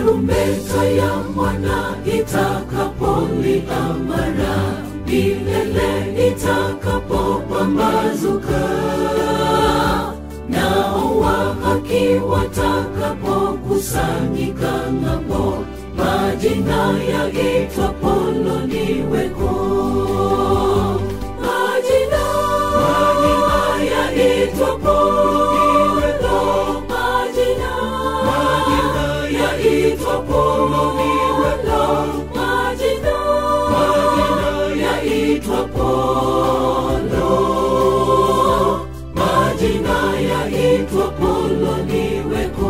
tarumbeta ya mwana itakapolia mara milele itakapopambazuka nao wa haki watakapokusanyika ng'ambo majina yaitwapo loniweko majina majina yaitwapo loniweko majina majina yaitwapo loniweko majina majina yaitwapo lo majina yaitwapo loniweko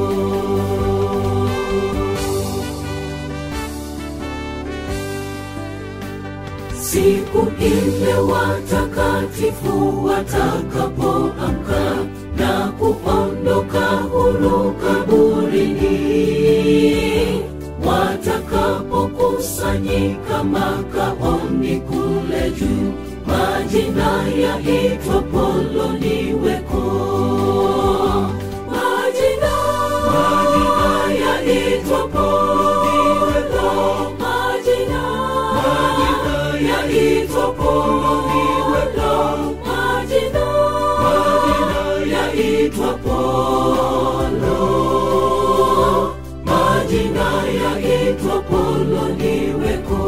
siku ile watakatifu watakapoamka na kuondoka huru kaburini watakapokusanyika makaoni kule juu majina yaitwa poloniweko majina majina yaitwa poloniweko majina majina yaitwa poloniweko majina majina yaitwa polo majina yaitwa poloniweko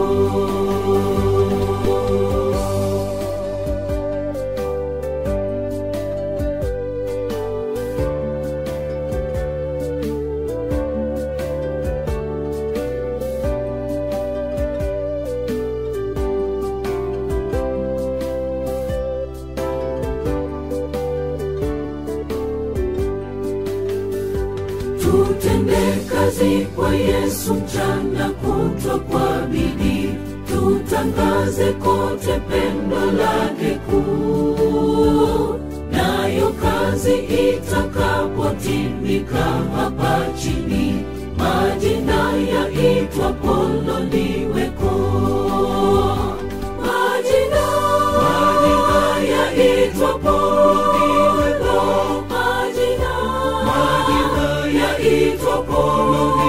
tutende kazi kwa Yesu mchana kutwa kwa bidii, tutangaze kote pendo lake kuu. Nayo kazi itakapotimika hapa chini, majina yaitwa poloniweko majina majina yaitwa poloniweko majina majina yaitwa poloniweko